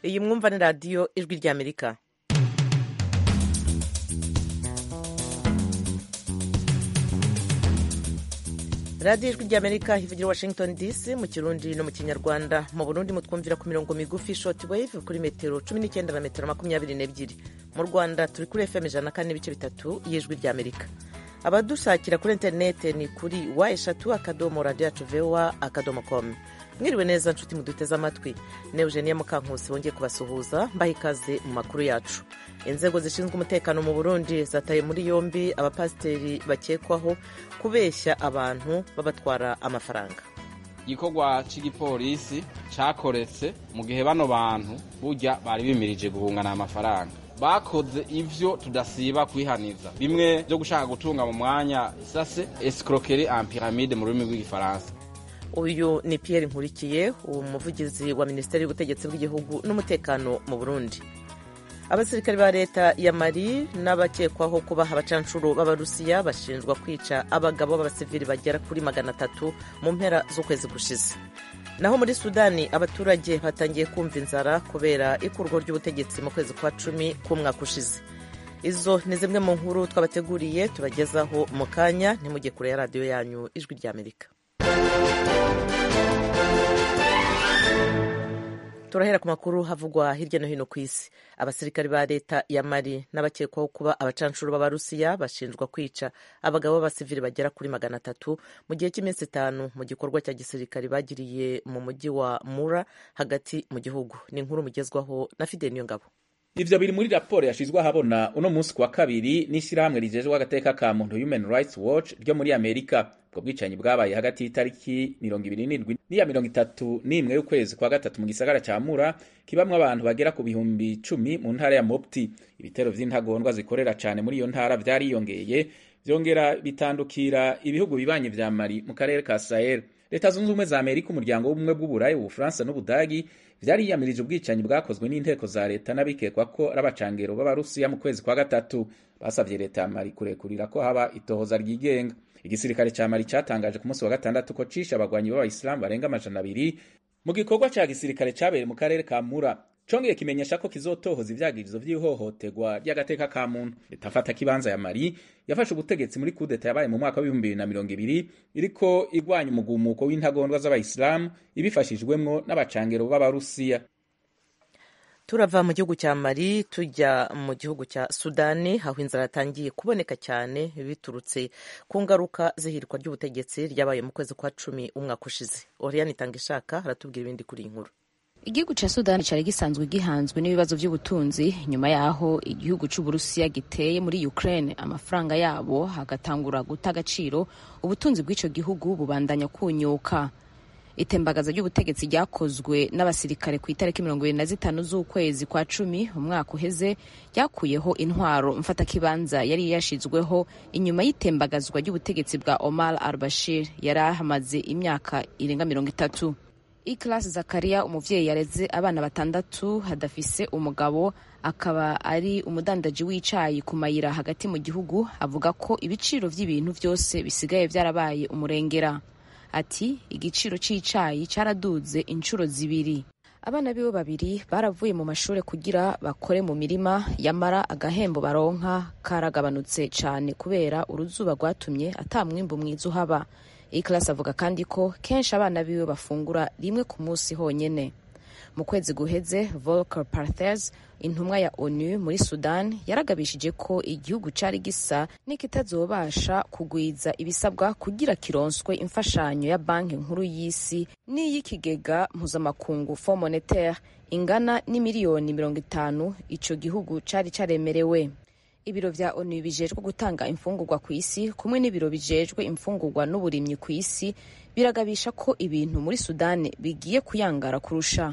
iyi mwumva ni radiyo ijwi ry'amerika radiyo ijwi ry'amerika ivugira washington dc mu kirundi no mu kinyarwanda mu burundi mutwumvira ku mirongo migufi short wave kuri metero cumi n'icyenda na metero makumyabiri n'ebyiri mu rwanda turi kuri fm ijana na kane n'ibice bitatu y'ijwi ry'amerika abadushakira kuri interinete ni kuri wa eshatu akadomo radiyo yacu vowa akadomo komu mwiriwe neza nshuti muduteze amatwi ne eugenia mukankusi wongeye kubasuhuza mbaha ikaze mu makuru yacu inzego zishinzwe umutekano mu burundi zataye muri yombi abapasiteri bakekwaho kubeshya abantu babatwara amafaranga igikorwa cy'igipolisi cyakoretse mu gihe bano bantu burya bari bimirije guhungana amafaranga bakoze ivyo tudasiba kwihaniza bimwe byo gushaka gutunga mu mwanya sase escroquerie en pyramide mu rurimi rw'igifaransa uyu ni Pierre Nkurikiye umuvugizi wa minisiteri y'ubutegetsi bw'igihugu n'umutekano mu burundi abasirikare ba leta ya mali n'abakekwaho kuba abacanshuro b'abarusiya bashinjwa kwica abagabo b'abasivili bagera kuri magana atatu mu mpera z'ukwezi gushize naho muri sudani abaturage batangiye kumva inzara kubera ikurwa ry'ubutegetsi mu kwezi kwa cumi k'umwaka ushize izo ni zimwe mu nkuru twabateguriye tubagezaho mu kanya ntimujye kure ya radiyo yanyu ijwi ry'amerika turahera ku makuru havugwa hirya no hino ku isi abasirikari ba leta ya mali n'abakekwaho kuba abacanshuro b'abarusiya bashinjwa kwica abagabo b'abasivili bagera kuri magana atatu mu gihe cy'iminsi itanu mu gikorwa cya gisirikari bagiriye mu mujyi wa mura hagati mu gihugu ni inkuru mugezwaho na fide niyo ngabo ivyo biri muri raporo yashizwe ahabona uno munsi kuwa kabiri n'ishirahamwe rijejwe agateka ka muntu Human Rights Watch ryo muri Amerika ubwo bwicanyi bwabaye hagati y'itariki mirongo ibiri n'indwi n'iya mirongo itatu n'imwe y'ukwezi kwa gatatu mu gisagara ca Mura kibamwo abantu bagera ku bihumbi cumi mu ntara ya Mopti ibitero vy'intagondwa zikorera cane muri iyo ntara vyariyongeye vyongera bitandukira ibihugu bibanye vya Mali mu karere ka Sahel leta zunze ubumwe za Amerika umuryango w'ubumwe bw'uburayi ubufaransa n'ubudagi vyariyamirije ubwicanyi bwakozwe n'inteko za leta n'abikekwa ko ari abacangero b'abarusiya mu kwezi kwa gatatu basavye leta ya Mali kurekurira ko haba itohoza ryigenga igisirikare ca Mali catangaje ku munsi wa gatandatu ko cishe abagwanyi b'abayisilamu barenga amajana abiri mu gikorwa ca gisirikare cabereye mu karere ka Mura congeye kimenyesha ko kizotohoza ivyagirizo vy'ihohoterwa ry'agateka ka muntu leta afata kibanza ya Mali yafashe ubutegetsi muri kudeta yabaye mu mwaka w'ibihumbi bibiri na mirongo ibiri iriko igwanya umugumuko w'intagondwa z'abayisilamu ibifashijwemwo n'abacangero b'abarusiya turava mu gihugu cya mali tujya mu gihugu cya sudani aho inzara yatangiye kuboneka cyane biturutse ku ngaruka z'ihirikwa ry'ubutegetsi ryabaye mu kwezi kwa cumi umwaka ushize oriyani itanga ishaka haratubwira ibindi kuri iyi nkuru igihugu ca sudani cari gisanzwe gihanzwe n'ibibazo vy'ubutunzi nyuma yaho igihugu c'uburusiya giteye muri ukraine amafaranga yabo hagatangura guta agaciro ubutunzi bw'ico gihugu bubandanya kunyuka itembagaza ry'ubutegetsi ryakozwe n'abasirikare ku itariki mirongo ibiri na zitanu z'ukwezi kwa cumi umwaka uheze ryakuyeho intwaro mfatakibanza yari yashizweho inyuma y'itembagazwa ry'ubutegetsi bwa omar al bashir yari ahamaze imyaka irenga mirongo itatu Ikhlas Zakaria umuvyeyi yareze abana batandatu hadafise umugabo akaba ari umudandaji w'icayi ku mayira hagati mu gihugu avuga ko ibiciro vy'ibintu vyose bisigaye vyarabaye umurengera ati igiciro c'icayi caraduze inshuro zibiri abana biwe babiri baravuye mu mashure kugira bakore mu mirima yamara agahembo baronka karagabanutse cane kubera uruzuba rwatumye ata mwimbu mwiza uhaba Ikhlas avuga kandi ko kenshi abana biwe bafungura rimwe ku munsi honyene mu kwezi guheze Volker Perthes intumwa ya ONU muri Sudan yaragabishije ko igihugu cari gisa n'ikitazobasha kugwiza ibisabwa kugira kironswe imfashanyo ya banki nkuru y'isi n'iy'ikigega mpuzamakungu Fond Monetaire ingana n'imiliyoni mirongo itanu ico gihugu cari caremerewe ibiro vya onu bijejwe gutanga imfungurwa ku isi kumwe n'ibiro bijejwe imfungurwa n'uburimyi ku isi biragabisha ko ibintu muri sudani bigiye kuyangara kurusha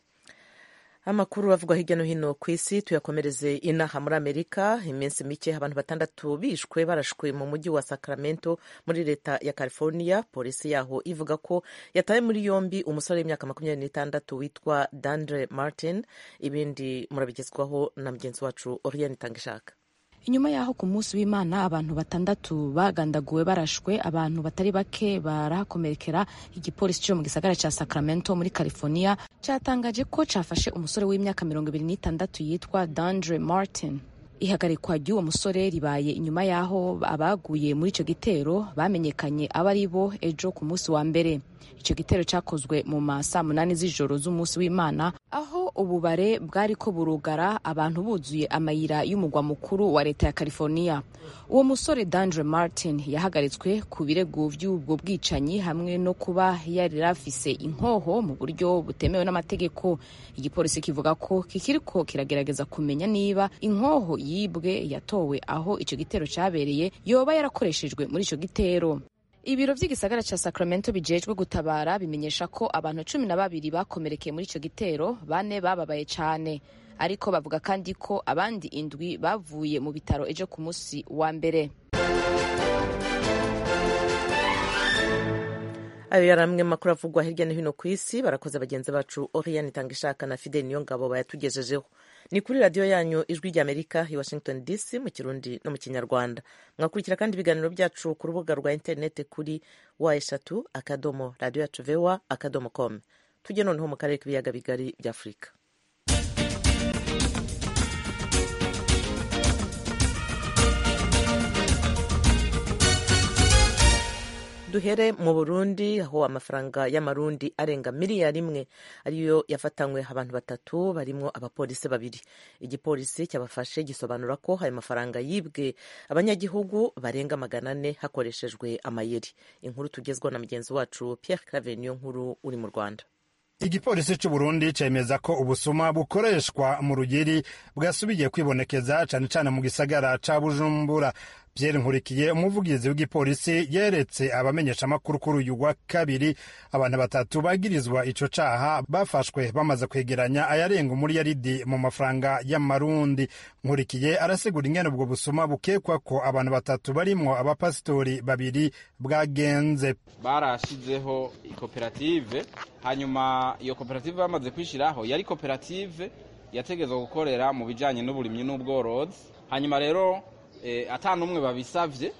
amakuru avugwa hirya no hino ku isi tuyakomereze inaha muri amerika iminsi mike abantu batandatu bishwe barashwe mu mujyi wa sacramento muri leta ya california polisi yaho ivuga ko yataye muri yombi umusore w'imyaka makumyabiri n'itandatu witwa dandre martin ibindi murabigezwaho na mugenzi wacu oriane itangishaka inyuma y'aho ku munsi w'imana abantu batandatu bagandaguwe barashwe abantu batari bake barahakomerekera igipolisi cyo mu gisagara cya sacramento muri california cyatangaje ko cyafashe umusore w'imyaka mirongo ibiri n'itandatu yitwa dandre martin ihagarikwa ry'uwo musore ribaye inyuma y'aho abaguye muri icyo gitero bamenyekanye abo ari bo ejo ku munsi wa mbere icyo gitero cyakozwe mu ma saa munani z'ijoro z'umunsi w'imana aho ububare bwari ko burugara abantu buzuye amayira y'umugwa mukuru wa leta ya california uwo musore dandre martin yahagaritswe ku birego by'ubwo bwicanyi hamwe no kuba yari afise inkoho mu buryo butemewe n'amategeko igipolisi kivuga ko kikiriko kiragerageza kumenya niba inkoho yibwe yatowe aho icyo gitero cyabereye yoba yarakoreshejwe muri icyo gitero ibiro by'igisagara cya sacramento bijejwe gutabara bimenyesha ko abantu cumi na babiri bakomerekeye muri icyo gitero bane bababaye cyane ariko bavuga kandi ko abandi indwi bavuye mu bitaro ejo ku munsi wa mbere ayo yari amwe makuru avugwa hirya no hino ku isi barakoze bagenzi bacu oriane itanga ishaka na fidel niyo ngabo bayatugejejeho ni kuri radiyo yanyu ijwi ry'amerika i washington dc mu kirundi no mu kinyarwanda mwakurikira kandi ibiganiro byacu ku rubuga rwa interineti kuri wa eshatu akadomo radiyo yacu vewa akadomo com tujye noneho mu karere k'ibiyaga bigari bya afurika duhere mu burundi aho amafaranga y'amarundi arenga miliyari imwe ariyo yafatanywe abantu batatu barimo abapolisi babiri igipolisi cyabafashe gisobanura ko ayo mafaranga yibwe abanyagihugu barenga magana ane hakoreshejwe amayeri inkuru tugezwa na mugenzi wacu Pierre Claver niyo nkuru uri mu rwanda igipolisi cy'u Burundi cemeza ko ubusuma bukoreshwa mu rugeri bwasubiye kwibonekeza cane cane mu gisagara ca Bujumbura Pierre Nkurikiye umuvugizi w'igipolisi yeretse abamenyeshamakuru kuri uyu wa kabiri abantu batatu bagirizwa ico caha bafashwe bamaze kwegeranya ayarenga umuriyaridi mu mafaranga y'amarundi Nkurikiye arasigura ingene ubwo busuma bukekwa ko abantu batatu barimwo abapasitori babiri bwagenze barashizeho ikoperative hanyuma iyo koperative bamaze kwishiraho yari koperative yategezwa gukorera mu bijanye n'uburimyi n'ubworozi hanyuma rero ata n'umwe babisabye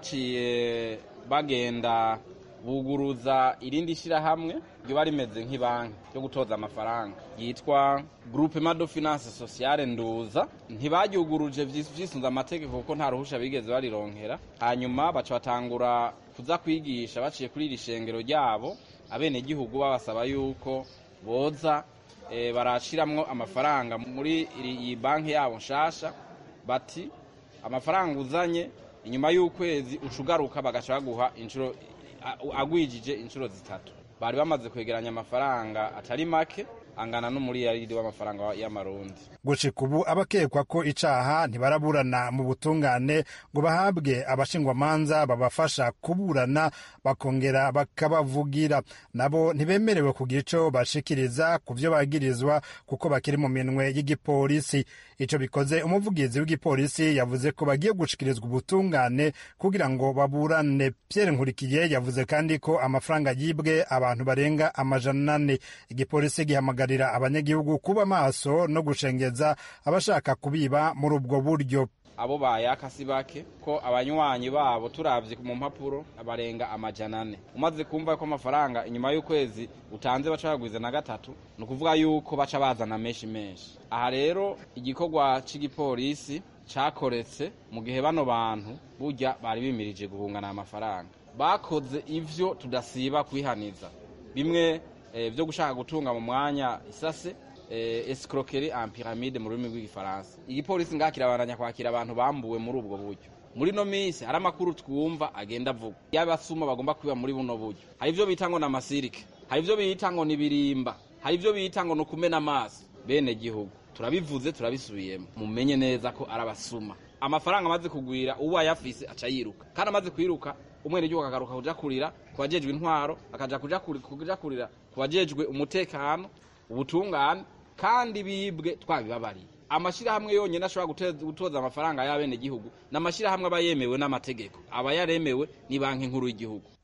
baciye bagenda buguruza irindi shyirahamwe riba rimeze nk'ibanki yo gutoza amafaranga yitwa groupe mado finance sociale nduza ntibaryuguruje vyisunze amategeko kuko nta ruhusha bigeze barironkera hanyuma baca batangura kuza kwigisha baciye kuri iri shengero ryabo abenegihugu babasaba yuko boza barashiramwo amafaranga muri iyi banki yabo nshasha bati amafaranga uzanye inyuma y'ukwezi ucugaruka bagaca baguha inshuro agwijije inshuro zitatu bari bamaze kwegeranya amafaranga atari make angana n'umuriyaridi w'amafaranga y'amarundi gushika ubu abakekwa ko icaha ntibaraburana mu butungane ngo bahabwe abashingwamanza babafasha kuburana bakongera bakabavugira nabo ntibemerewe kugira ico bashikiriza ku vyo bagirizwa kuko bakiri mu minwe y'igipolisi ico bikoze umuvugizi w'igipolisi yavuze ko bagiye gushikirizwa ubutungane kugira ngo baburane Pierre Nkurikiye yavuze kandi ko amafaranga yibwe abantu barenga amajana ane igipolisi gihamagarira abanyagihugu kuba maso no gushengeza abashaka kubiba muri ubwo buryo abo bayaka si bake ko abanywanyi babo turavye mu mpapuro barenga amajana ane umaze kumva ko amafaranga inyuma y'ukwezi utanze baca bagwiza na gatatu ni ukuvuga yuko baca bazana menshi menshi aha rero igikorwa c'igipolisi cakoretse mu gihe bano bantu burya bari bimirije guhungana amafaranga bakoze ivyo tudasiba kwihaniza bimwe eh, vyo gushaka gutunga mu mwanya isase eh, escroquerie en pyramide mu rurimi rw'igifaransa igipolisi ngaha kirabandanya kwakira abantu bambuwe muri ubwo buryo muri no minsi hari amakuru twumva agenda avuga y'abasuma bagomba kwiba muri buno buryo hari ivyo bita ngo n'amasirike hari ivyo bita ngo nibirimba hari ivyo bita ngo nukumena amaso bene gihugu turabivuze turabisubiyemo mumenye neza ko ari abasuma amafaranga amaze kugwira uwo ayafise aca yiruka kandi amaze kwiruka umwene gihugu akagaruka kuja kurira ku bajejwe intwaro akaja kuja kuja kurira ku bajejwe umutekano ubutungane kandi bibwe twabibabariye amashirahamwe yonyene ashobora gutoza amafaranga y'abene gihugu n'amashirahamwe aba yemewe n'amategeko aba yaremewe ni banki nkuru y'igihugu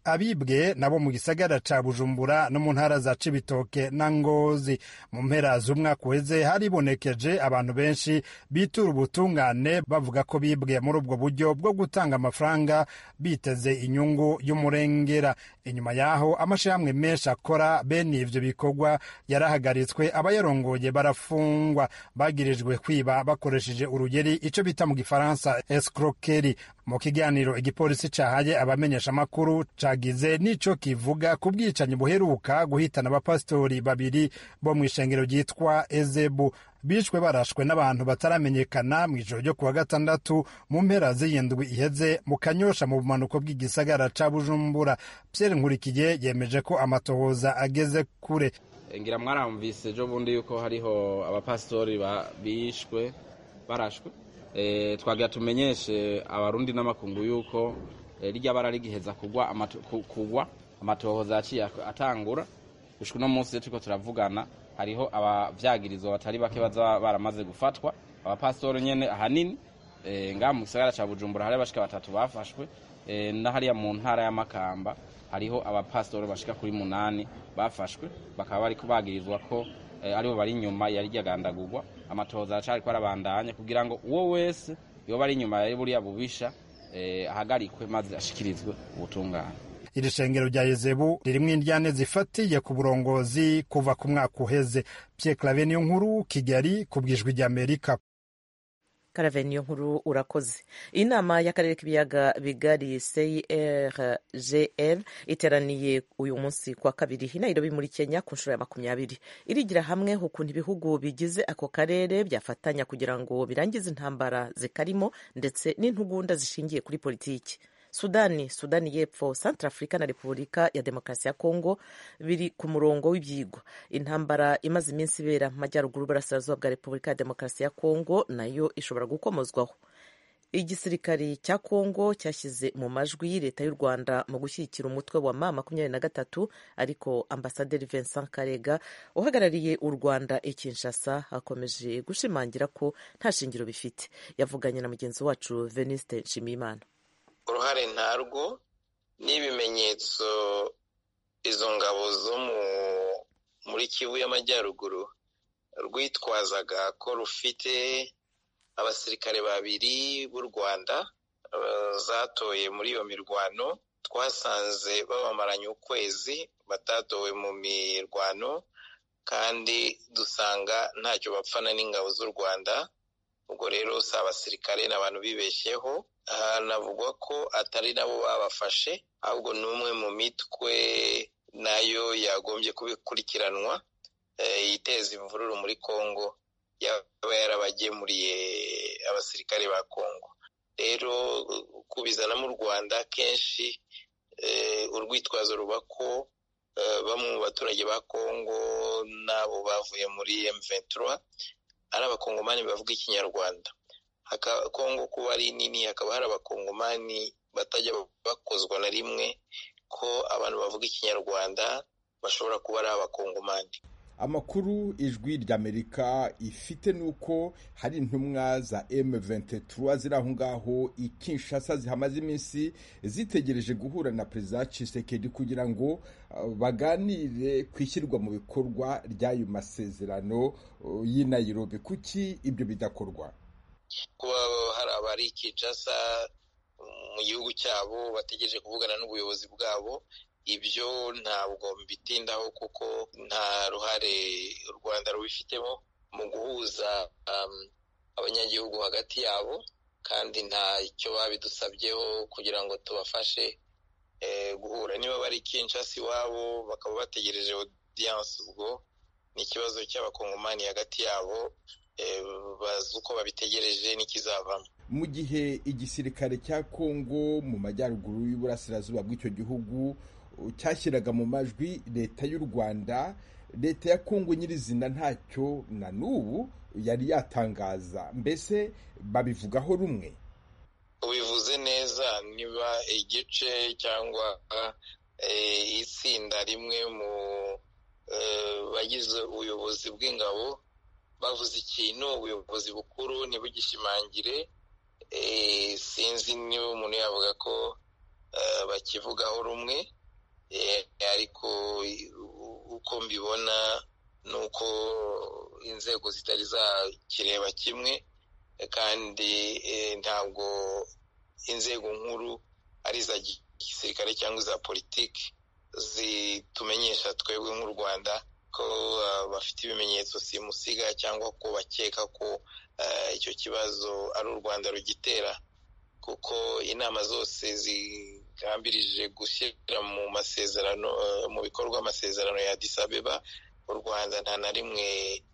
abibwe nabo mu gisagara ca bujumbura no mu ntara za cibitoke na ngozi mu mpera z'umwaka uheze haribonekeje abantu benshi bitura ubutungane bavuga ko bibwe muri ubwo buryo bwo gutanga amafaranga biteze inyungu y'umurengera inyuma yaho amashirahamwe menshi akora bene ivyo bikorwa yarahagaritswe abayarongoye barafungwa bagirijwe kwiba bakoresheje urugeri ico bita mu gifaransa escroquerie mu kiganiro igipolisi cahaye abamenyesha amakuru cagize n'ico kivuga ku bwicanyi buheruka guhitana abapasitori babiri bo mu ishengero ryitwa ezebu bishwe barashwe n'abantu bataramenyekana mu ijoro ryo kuwa gatandatu mu mpera z'iyindwi iheze mu kanyosha mu bumanuko bw'igisagara ca bujumbura pierre nkurikiye yemeje ko amatohoza ageze kure ngira mwaramvise ejo bundi yuko hariho abapasitori bishwe barashwe twagira tumenyeshe abarundi n'amakungu yuko rijya bara rigiheza kugwa kugwa amatohoza yaciye atangura gushika uno munsi turiko turavugana hariho abavyagirizwa batari bake baza baramaze gufatwa abapasitori nyene ahanini ngaha mu gisagara ca bujumbura hari abashika batatu bafashwe na hariya mu ntara y'amakamba hariho abapasitori bashika kuri munani bafashwe bakaba bariko bagirizwa ko aribo bari inyuma yari ryagandagurwa amatohoza aracariko arabandanya kugira ngo uwo wese yoba ari inyuma yari buriya bubisha ahagarikwe maze ashikirizwe ubutungane iri shengero rya yezebu ririmwo indyane zifatiye ku burongozi kuva ku mwaka uheze pye clave niyo nkuru kigali ku bwijwi ry'amerika karave niyo nkuru urakoze inama y'akarere k'ibiyaga bigari crgl iteraniye uyu munsi kwa kabiri i nairobi muri kenya ku nshuro ya makumyabiri irigira hamwe ukuntu ibihugu bigize ako karere byafatanya kugira ngo birangize intambara zikarimo ndetse n'intugunda zishingiye kuri politiki sudani sudani y'epfo centre africa na repubulika ya demokarasi ya kongo biri ku murongo w'ibyigwa intambara imaze iminsi ibera mu majyaruguru burasirazuba bwa repubulika ya demokarasi ya kongo nayo ishobora gukomozwaho igisirikari cya kongo cyashyize mu majwi leta y'u rwanda mu gushyigikira umutwe wa ma makumyabiri na gatatu ariko ambasaderi vincent karega uhagarariye u rwanda i kinshasa akomeje gushimangira ko nta shingiro bifite yavuganye na mugenzi wacu veniste nshimiyimana uruhare ntarwo n'ibimenyetso izo ngabo zo muri kivu y'amajyaruguru rwitwazaga ko rufite abasirikare babiri b'u rwanda zatoye muri iyo mirwano twasanze babamaranye ukwezi batatowe mu mirwano kandi dusanga ntacyo bapfana n'ingabo z'u rwanda ubwo rero si abasirikare ni abantu bibeshyeho hanavugwa ko atari nabo babafashe ahubwo ni umwe mu mitwe nayo yagombye kubikurikiranwa iteza imvururu muri congo yaba yarabagemuriye abasirikare ba congo rero kubizana mu rwanda kenshi urwitwazo ruba ko bamwe mu baturage ba congo n'abo bavuye muri M23 ari abakongomani bavuga ikinyarwanda kongo kuba ari nini hakaba hari abakongomani batajya bakozwa na rimwe ko abantu bavuga ikinyarwanda bashobora kuba ari abakongomani amakuru ijwi ry'amerika ifite ni uko hari intumwa za M23 ziri aho ngaho i Kinshasa zihamaze iminsi zitegereje guhura na perezida Tshisekedi kugira ngo baganire ku ishyirwa mu bikorwa ry'ayo masezerano y'i Nairobi kuki ibyo bidakorwa kuba hari abari Kinshasa mu gihugu cyabo bategereje kuvugana n'ubuyobozi bwabo ibyo ntabwo mbitindaho kuko nta ruhare u rwanda rubifitemo mu guhuza abanyagihugu hagati yabo kandi nta icyo babidusabyeho kugira ngo tubafashe guhura niba bari Kinshasa iwabo bakaba bategereje odiyanse ubwo ni ikibazo cy'abakongomani hagati yabo bazi uko babitegereje n'ikizavamo mu gihe igisirikare cya kongo mu majyaruguru y'uburasirazuba bw'icyo gihugu cyashyiraga mu majwi leta y'u rwanda leta ya kongo nyirizina ntacyo na n'ubu yari yatangaza mbese babivugaho rumwe ubivuze neza niba igice cyangwa itsinda rimwe mu bagize ubuyobozi bw'ingabo bavuze ikintu ubuyobozi bukuru ntibugishimangire sinzi niba umuntu yavuga ko bakivugaho rumwe ariko uko mbibona ni uko inzego zitari zakireba kimwe kandi ntabwo inzego nkuru ari iza gisirikare cyangwa iza politiki zitumenyesha twebwe nk'u rwanda ko bafite ibimenyetso simusiga cyangwa ko bakeka ko icyo kibazo ari u rwanda rugitera kuko inama zose zigambirije gushyira mu masezerano mu bikorwa amasezerano ya disabeba u rwanda nta na rimwe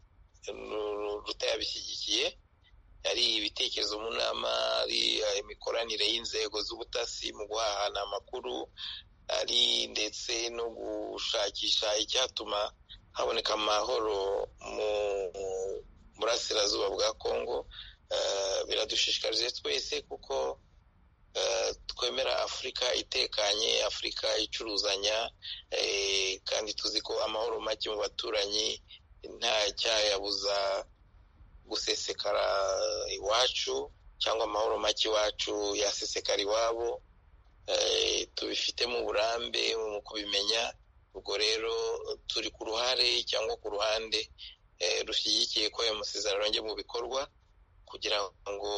rutayabishyigikiye ari ibitekerezo mu nama ari imikoranire y'inzego z'ubutasi mu guhahana amakuru ari ndetse no gushakisha icyatuma haboneka amahoro mu burasirazuba bwa kongo biradushishikarije twese kuko twemera afurika itekanye afurika icuruzanya kandi tuzi ko amahoro make mu baturanyi nta cyayabuza gusesekara iwacu cyangwa amahoro make iwacu yasesekara iwabo tubifitemo uburambe mu kubimenya ubwo rero turi ku ruhare cyangwa ku ruhande rushyigikiye ko ayo masezerano ajya mu bikorwa kugira ngo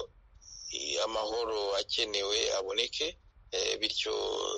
amahoro akenewe aboneke bityo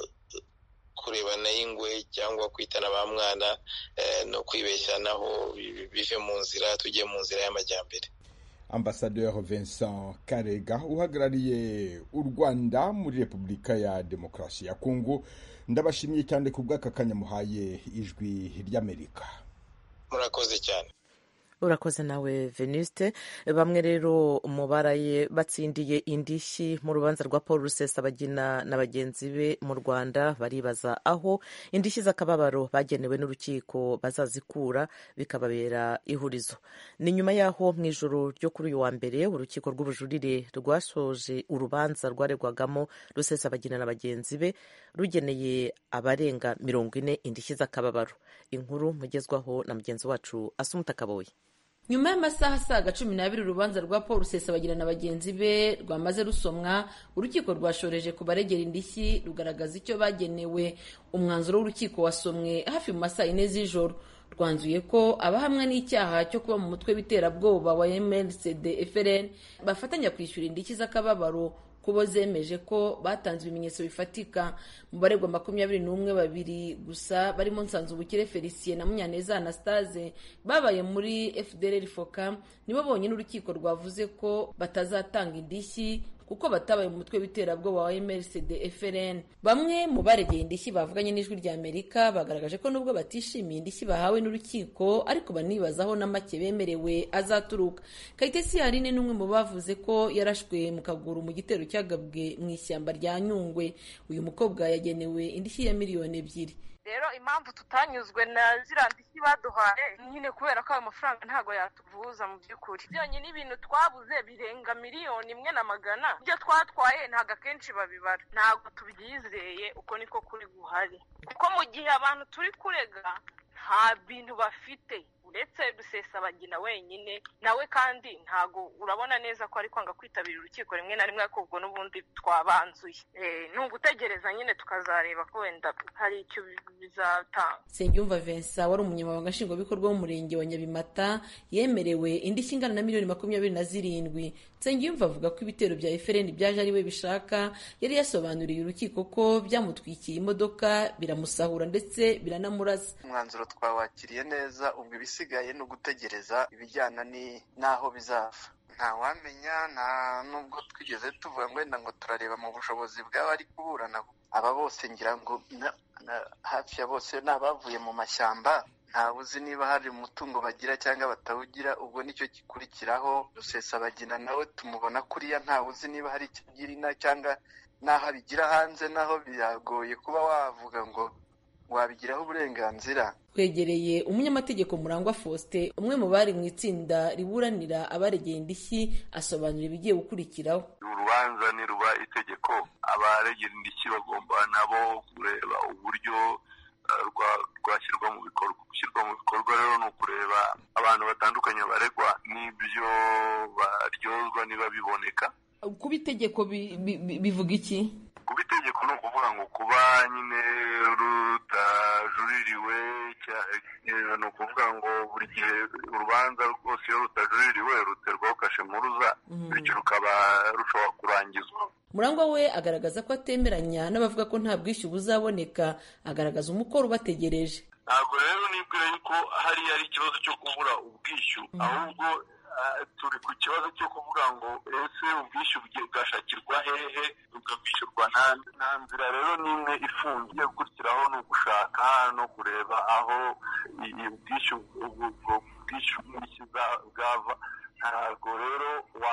kurebana y'ingwe cyangwa kwitana ba mwana no kwibeshyanaho bive mu nzira tujye mu nzira y'amajyambere ambasaderi Vincent karega uhagarariye u rwanda muri repubulika ya demokarasi ya kongo ndabashimiye cyane ku bw'aka kanya muhaye ijwi ry'amerika murakoze cyane urakoze nawe venuste bamwe rero mubaraye batsindiye indishyi mu rubanza rwa paul rusesabagina na bagenzi be mu rwanda baribaza aho indishyi z'akababaro bagenewe n'urukiko bazazikura bikababera ihurizo ni nyuma y'aho mu ijoro ryo kuri uyu wa mbere urukiko rw'ubujurire rwasoje urubanza rwaregwagamo rusesabagina na bagenzi be rugeneye abarenga mirongo ine indishyi z'akababaro inkuru mugezwaho na mugenzi wacu asumuta kaboye nyuma y'amasaha asaga cumi n'abiri urubanza rwa paul rusesabagina na bagenzi be rwamaze rusomwa urukiko rwashoreje ku baregera indishyi rugaragaza icyo bagenewe umwanzuro w'urukiko wasomwe hafi mu masaha ine z'ijoro rwanzuye ko abahamwa n'icyaha cyo kuba mu mutwe w'iterabwoba wa mrcd frn bafatanya kwishyura indishyi z'akababaro kubo zemeje ko batanze ibimenyetso bifatika mu baregwa makumyabiri n'umwe babiri gusa barimo nsanzubukire felicien na munyaneza anastase babaye muri fdr foka nibo bonyine urukiko rwavuze ko batazatanga indishyi kuko batabaye mu mutwe w'iterabwoba wa mrcd frn bamwe mu baregeye indishyi bavuganye n'ijwi rya amerika bagaragaje ko nubwo batishimiye indishyi bahawe n'urukiko ariko banibazaho na make bemerewe azaturuka kayitesi yarine n'umwe mu bavuze ko yarashwe mu kaguru mu gitero cyagabwe mu ishyamba rya nyungwe uyu mukobwa yagenewe indishyi ya miliyoni ebyiri rero impamvu tutanyuzwe na ziriya ndishyi baduhaye nyine kubera ko ayo mafaranga ntabwo yatuvuza mu by'ukuri byonyine ibintu twabuze birenga miliyoni imwe na magana ibyo twatwaye ntabwo akenshi babibara ntabwo tubyizeye uko niko kuri guhari kuko mu gihe abantu turi kurega nta bintu bafite uretse rusesabagina wenyine nawe kandi ntago urabona neza ko ari kwanga kwitabira urukiko rimwe na rimwe ariko ubwo n'ubundi twabanzuye ni ugutegereza nyine tukazareba ko wenda hari icyo bizatanga nsengiyumva vincent wari umunyamabanga nshingwabikorwa w'umurenge wa nyabimata yemerewe indishyi ingana na miliyoni makumyabiri na zirindwi nsengiyumva avuga ko ibitero bya efereni byaje ari we bishaka yari yasobanuriye urukiko ko byamutwikiye imodoka biramusahura ndetse biranamurasa umwanzuro twawakiriye neza ubwo ibisigaye ni ugutegereza ibijyana n'aho bizava ntawamenya nta nubwo twigeze tuvuga ngo wenda ngo turareba mu bushobozi bw'abari kuburana aba bose ngira ngo hafi ya bose ni abavuye mu mashyamba ntawe uzi niba hari umutungo bagira cyangwa batawugira ubwo nicyo gikurikiraho rusesabagina nawe tumubona kuriya ntawe uzi niba hari icyo agira ina cyangwa n'aho abigira hanze naho biragoye kuba wavuga ngo wabigiraho uburenganzira twegereye umunyamategeko murangwa faustin umwe mu bari mu itsinda riburanira abaregeye indishyi asobanura ibigiye gukurikiraho urubanza niruba itegeko abaregera indishyi bagomba nabo kureba uburyo rwashyirwa mu bikorwa gushyirwa mu bikorwa rero ni ukureba abantu batandukanye baregwa n'ibyo baryozwa niba biboneka kuba itegeko bivuga iki kuba itegeko ni ukuvuga kuba nyine rutajuririwe ni ukuvuga ngo buri gihe urubanza rwose iyo rutajuririwe ruterwaho kashe mpuruza bityo rukaba rushobora kurangizwa murangwa we agaragaza ko atemeranya n'abavuga ko nta bwishyu buzaboneka agaragaza umukoro ubategereje ntabwo rero nibwira yuko hariya ari ikibazo cyo kubura ubwishyu ahubwo turi ku kibazo cyo kuvuga ngo ese ubwishyu bwashakirwa hehe bukabwishyurwa nta nzira rero n'imwe ifungiye gukurikiraho ni ugushaka no kureba aho ubwishyu bwishyu bwava ntabwo rero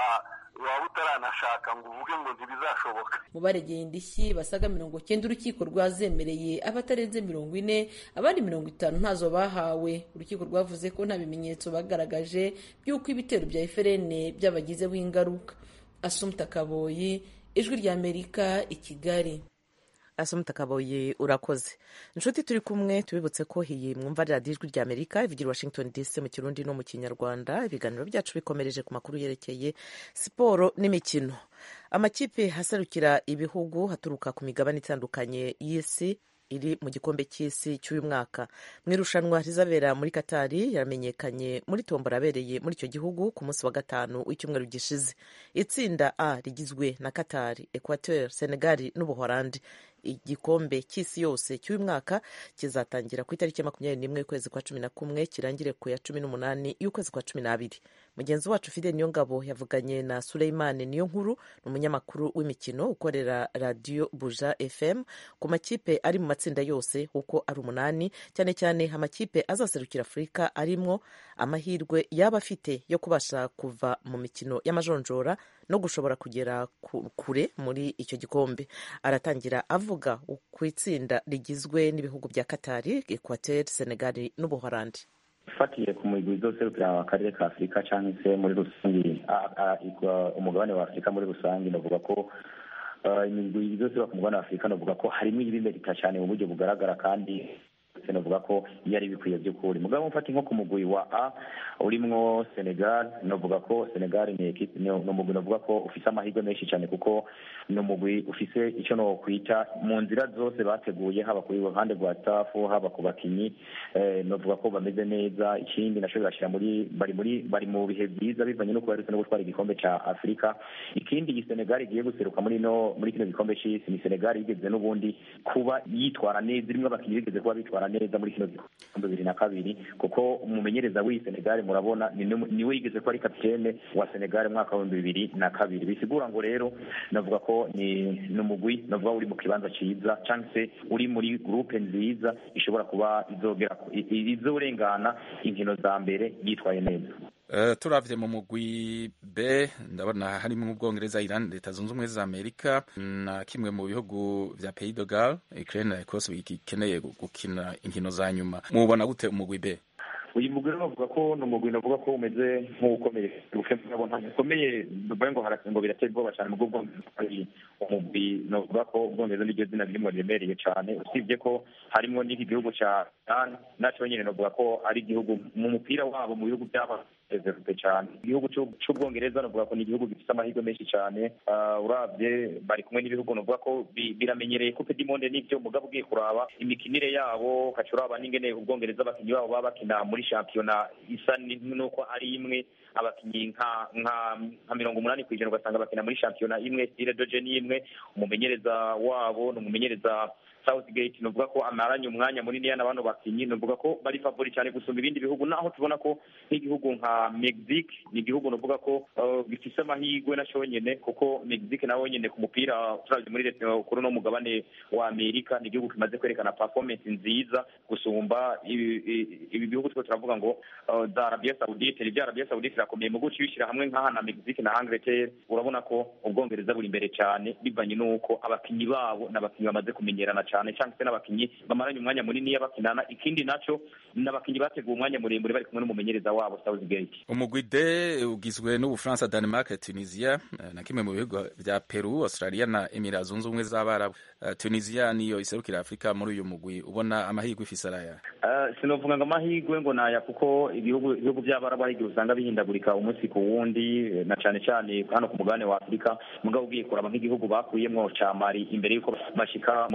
waba utaranashaka ngo uvuge ngo ntibizashoboka mu baregeye indishyi basaga mirongo cyenda urukiko rwazemereye abatarenze mirongo ine abandi mirongo itanu ntazo bahawe urukiko rwavuze ko nta bimenyetso bagaragaje by'uko ibitero bya eferene byabagizeho ingaruka asumta kaboyi ijwi ry'amerika i kigali asumta kaboye urakoze inshuti turi kumwe tubibutse ko iyi mwumva radiyo ijwi rya amerika ivugira washington dc mu kirundi no mu kinyarwanda ibiganiro byacu bikomereje ku makuru yerekeye siporo n'imikino amakipe aserukira ibihugu haturuka ku migabane itandukanye y'isi iri mu gikombe cy'isi cy'uyu mwaka mu irushanwa rizabera muri katari yaramenyekanye muri tombora abereye muri icyo gihugu ku munsi wa gatanu w'icyumweru gishize itsinda a rigizwe na katari equateur senegali n'ubuhorandi igikombe cy'isi yose cy'uyu mwaka kizatangira ku itariki ya makumyabiri n'imwe y'ukwezi kwa cumi na kumwe kirangire ku ya cumi n'umunani y'ukwezi kwa cumi n'abiri mugenzi wacu fide niyo ngabo yavuganye na suleimani niyo nkuru ni umunyamakuru w'imikino ukorera radiyo buja fm ku makipe ari mu matsinda yose uko ari umunani cyane cyane amakipe azaserukira afurika arimwo amahirwe yaba afite yo kubasha kuva mu mikino y'amajonjora no gushobora kugera kure muri icyo gikombe aratangira avuga ku itsinda rigizwe n'ibihugu bya katari equateur senegali n'ubuhorandi ufatiye ku migwi izoserukira akarere ka afurika cyangwa se muri rusange umugabane wa afurika muri rusange navuga ko imigwi izoserukira ku mugabane wa afurika navuga ko harimo ibimerika cyane mu buryo bugaragara kandi navuga ko iyo ari bikwiye by'ukuri mugabo mufata nko ku mugwi wa a urimwo senegal navuga ko senegal ni ekipe ni umugwi navuga ko ufise amahirwe menshi cyane kuko ni umugwi ufise icyo no kwita mu nzira zose bateguye haba ku ruhande rwa staff haba ku bakinyi navuga ko bameze neza ikindi naco birashira muri bari muri bari mu bihe byiza bivanye no kuba no gutwara igikombe ca afurika ikindi iyi senegal igiye guseruka muri no muri kino gikombe c'isi ni senegal yigeze n'ubundi kuba yitwara neza irimwo abakinyi bigeze kuba bitwara neza muri kino gikombe bibiri na kabiri kuko umumenyereza w'iyi senegal murabona niwe yigeze ko ari kapitene wa senegal mu mwaka w'ibihumbi bibiri na kabiri bisigura ngo rero navuga ko ni ni umugwi navuga uri mu kibanza cyiza cyangwa se uri muri gurupe nziza ishobora kuba izogera izorengana inkino za mbere yitwaye neza Uh, turavye mu mugwi B ndabona harimo ubwongereza Iran leta zunze ubumwe za Amerika na kimwe mu bihugu vya Pays de Galles Ukraine na Ecosse bikeneye gukina inkino za nyuma mubona gute umugwi B uyu mugwi bavuga ko ni umugwi navuga ko umeze nk'ukomeye ubukembo ntabwo ukomeye bivuye ngo ngo biratera ubwoba cyane mu bwongereza ari umugwi navuga ko ubwongereza niryo zina ririmo riremereye cyane usibye ko harimo n'iki gihugu cya Iran nacyo nyine navuga ko ari igihugu mu mupira wabo mu bihugu by'aba reserve cyane igihugu cy'ubwongereza navuga ko ni igihugu gifite amahirwe menshi cyane urabye bari kumwe n'ibihugu navuga ko biramenyereye kupe dimonde n'ibyo mugabo ugiye kuraba imikinire yabo ukaca uraba n'ingene ubwongereza abakinnyi babo baba bakina muri shampiyona isa n'uko ari imwe abakinnyi nka nka nka mirongo umunani ku ijana ugasanga bakina muri shampiyona imwe stile doje ni imwe umumenyereza wabo ni umumenyereza Southgate nuvuga ko amaranye umwanya munini yana bano bakinyi nuvuga ko bari favori cyane gusumba ibindi bihugu naho tubona ko nk'igihugu nka Mexique ni igihugu nuvuga ko uh, gifise amahirwe na nyene kuko Mexique nawe nyene ku mupira turavye muri uh, kuri no mugabane wa Amerika ni igihugu kimaze kwerekana performance nziza gusumba ibi bihugu two turavuga ngo uh, za Arabia Saudite ibya Arabia Saudite irakomeye mu guci bishyira hamwe nk'aha na Mexique na Angleterre urabona ko ubwongereza buri imbere cyane bivanye n'uko abakinyi babo n'abakinyi bamaze kumenyerana cyane cyangwa se n'abakinyi bamaranye umwanya munini bakinana ikindi naco n'abakinyi bateguye umwanya muremure bari kumwe n'umumenyereza wabo Southgate umugwi D ugizwe n'Ubufaransa Denmark Tunisia na kimwe mu bihugu vya Peru Australia na Emirates zunze ubumwe z'Abarabu uh, Tunisia niyo iserukira Afrika muri uyu mugwi ubona amahirwe ifise araya uh, sinovuga ngo amahirwe ngo naya kuko ibihugu ibihugu by'Abarabu hari usanga bihindagurika umunsi ku wundi na cyane cyane hano ku mugabane wa Afrika mugabo ugiye kuraba nk'igihugu bakuyemwo ca Mali imbere yuko bashika mu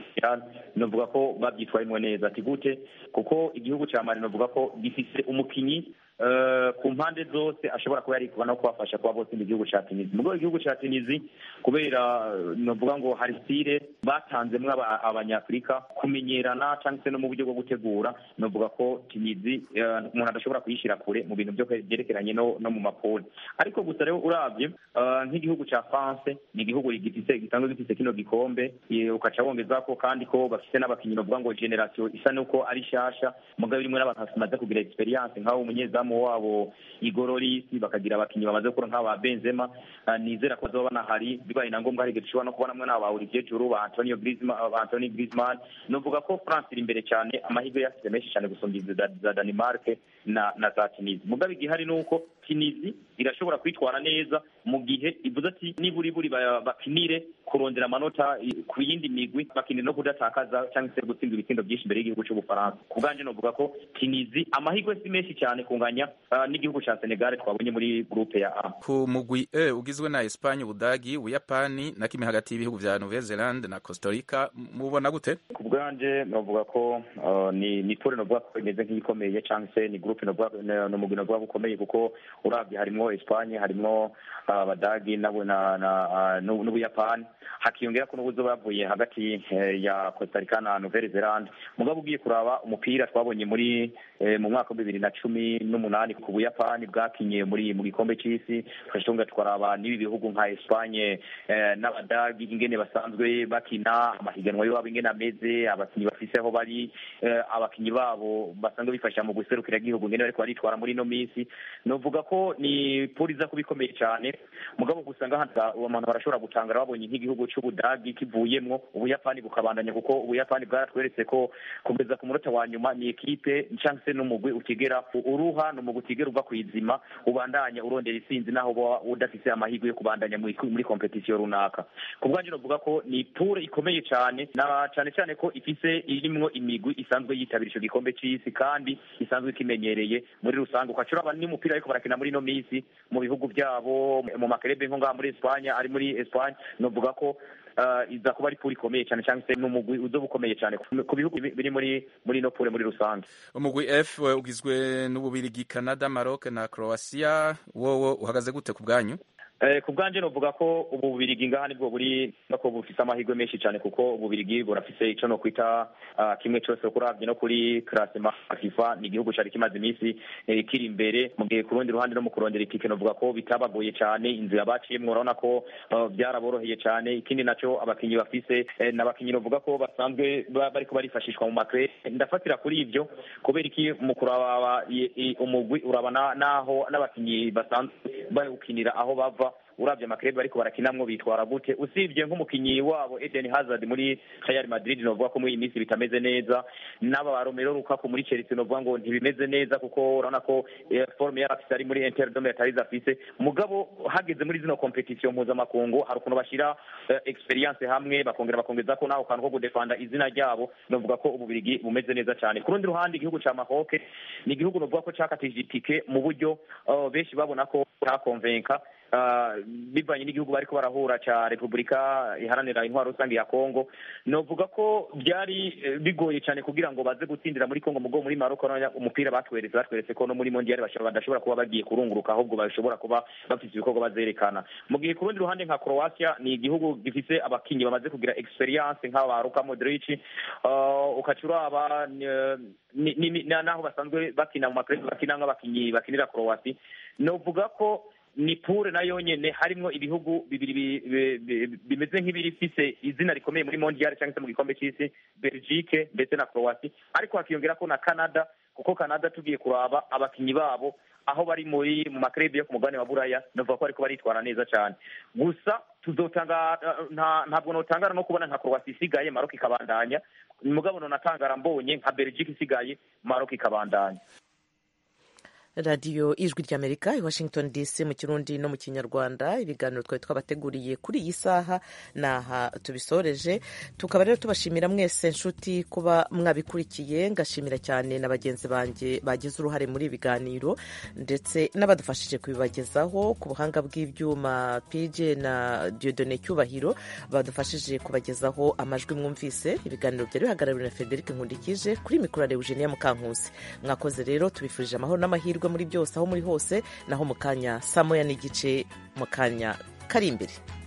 Senegal novuga ko babyitwayemo neza ati gute kuko igihugu cya Mali novuga ko gifise umukinyi eh, ku mpande zose ashobora kuba yarikuba no kubafasha kuba bose mu gihugu cya Tunisia mu igihugu cya Tunisia kubera eh, novuga ngo hari style batanzemwo aba- abanyafurika kumenyerana cyangwa se no mu buryo bwo gutegura novuga ko Tunisia eh, umuntu adashobora kuyishyira kure mu bintu byo byerekeranye no, no mu mapoli ariko gusa rero uravye eh, nk'igihugu cya France ni igihugu gifise gisanzwe gifise kino gikombe eh, ukaca wongeza ko kandi ko bafise n'abakinyi bavuga ngo generation isa nuko ari shasha mugabo irimwe n'abantu bamaze kugira experience nk'abo umunyezamu wabo igororisi bakagira abakinyi bamaze gukora nk'aba Benzema Ah, nizera ko bazoba banahari bibaye na ngombwa hari igihe dushobora no kubonamwe n'aba Olivier Giroud ba Antonio Griezmann ba Anthony Griezmann novuga ko France iri imbere cyane amahirwe yafite menshi cyane gusumba izi za, za Denmark na na za Tunisia mugabo igihari ni uko Tunisia irashobora kwitwara neza mu gihe ivuze ati niburi buri ba- bakinire kurondera amanota i- ku yindi migwi bakinire no kudatakaza cyangwa se gutsinda ibitsindo byinshi imbere y'igihugu cy'ubufaransa ku bwanje novuga ko Tunisia amahirwe si menshi cyane kunganya ah, n'igihugu cya Senegal twabonye muri groupe ya A ku mugwi e ugizwe na Espanye Ubudagi Ubuyapani na kimwe hagati y'ibihugu vya Nouvelle Zelande na Costa Rica mubona gute ku bwanje novuga ko uh, ni ni pole novuga ko imeze nk'iyikomeye cyangwa se ni groupe novuga ni- ni umugwi novuga ko ukomeye kuko uravye harimwo Espagne harimwo uh, abadagi nabo na na uh, n'u- n'ubuyapani hakiyongera ko n'ubuzo bavuye hagati eh, ya Costa Rica na Nouvelle Zelande mugabo ugiye kuraba umupira twabonye muri eh, mu mwaka wa bibiri na cumi n'umunani ku buyapani bwakinye muri mu gikombe c'isi twashonga twaraba n'ibi bihugu nka Espagne eh, n'abadagi ingene basanzwe bakina amahiganwa yabo ingene ameze abakinyi bafise aho bari eh, abakinyi babo basanzwe bifasha mu guserukira igihugu ingene bariko baritwara muri ino minsi novuga ko ni poli iza kuba ikomeye cyane mugabo gusa ngaha abantu barashobora gutangara babonye nk'igihugu c'ubudagi kivuyemwo ubuyapani bukabandanya kuko ubuyapani bwaratweretse ko kugeza ku munota wa nyuma ni ekipe cyangwa se n'umugwi utigera uruha ni umugwi utigera uva kw'izima ubandanya urondera isinzi naho uba udafise amahirwe yo kubandanya muri muri kompetisiyo runaka ku bwanjye novuga ko ni pure ikomeye cyane na cyane cyane ko ifise irimwo imigwi isanzwe yitabira ico gikombe c'isi kandi isanzwe ikimenyereye muri rusange ukaca uraba n'umupira ariko barakina muri ino minsi mu bihugu byabo mu makerebe nko ngaha muri Espagne ari muri Espagne novuga ko uh, iza kuba ari pure ikomeye cyane cyangwa se n'umugwi uzoba ukomeye cyane ku- ku bihugu bi- biri muri muri ino pure muri rusange umugwi F we ugizwe n'Ububirigi Canada Maroc na Croatia wowo uhagaze gute ku bwanyu Eh, ku bwanje novuga ko ubu bubirigi ngaha nibwo buri nako bufise amahirwe menshi cyane kuko ububirigi burafise ico no kwita uh, kimwe cose kuravye no kuri classement ya FIFA ni igihugu cari kimaze iminsi eh, kiri imbere mu gihe ku rundi ruhande no mu kurondera itike novuga ko bitabagoye cyane inzira baciyemwo urabona ko uh, byaraboroheye cyane ikindi naco abakinyi bafise eh, n'abakinyi novuga ko basanzwe ba- bariko barifashishwa mu makre ndafatira kuri ivyo kubera iki mu kuraba i- i- umugwi urabana naho n'abakinyi basanzwe bawukinira aho bava urabye amakrebe bariko barakinamwo bitwara gute usibye nk'umukinyi wabo Eden Hazard muri Real Madrid novuga ko muri iyi minsi bitameze neza n'aba ba Romelu Lukaku muri Chelsea novuga ngo ntibimeze neza kuko urabona ko eh, forme yari afise ari muri Inter de Milan atarizo afise mugabo hageze muri zino competition mpuzamakungu hari ukuntu bashira eh, experience hamwe bakongera bakongeza ko naho kantu ko gudefanda izina ryabo novuga ko ububirigi bumeze neza cyane ku rundi ruhande igihugu ca Maroc ni igihugu novuga ko cakatije itike mu buryo uh, benshi babona ko cyakonvenka uh, bivanye n'igihugu bariko barahura ca Repubulika iharanira intwaro rusange ya Kongo novuga ko byari eh, bigoye cyane kugira ngo baze gutsindira muri Kongo mugo muri Maroc urabona umupira batweretse batweretse ko no muri mondial bashobora badashobora kuba bagiye kurunguruka ahubwo bashobora kuba bafite ibikorwa bazerekana mu gihe ku rundi ruhande nka Croatia ni igihugu gifise abakinyi bamaze kugira experience nk'aba Luka Modric uh, ukaca uraba eh, ni- ni- ni- naho basanzwe bakina mu makrebe bakina nk'abakinyi bakinira Croatia novuga ko ni pure nayo nyene harimwo ibihugu bibiri bi- bi- bi- bimeze nk'ibirifise izina rikomeye muri mondial cyangwa se mu gikombe c'isi Belgique ndetse na Croatia ariko hakiyongera ko na Canada kuko Canada tugiye kuraba abakinyi babo aho bari muri mu makrebe yo ku mugabane wa Buraya novuga ko ariko baritwara neza cyane gusa tuzotanga nta- ntabwo notangara no kubona nka Croatia isigaye Maroc ikabandanya mugabo nonatangara mbonye nka Belgique isigaye Maroc ikabandanya radiyo ijwi ry'amerika i washington dc mu kirundi no mu kinyarwanda ibiganiro twari twabateguriye kuri iyi saha ni aha tubisoreje tukaba rero tubashimira mwese nshuti kuba mwabikurikiye ngashimira cyane na bagenzi banjye bagize uruhare muri ibi biganiro ndetse n'abadufashije kubibagezaho ku buhanga bw'ibyuma pj na diodone cyubahiro badufashije kubagezaho amajwi mwumvise ibiganiro byari bihagarariwe na frederic nkundikije kuri mikoro ya eugenia mukankusi mwakoze rero tubifurije amahoro n'amahirwe muri byose aho muri hose naho mu kanya saa moya n'igice mu kanya kari imbere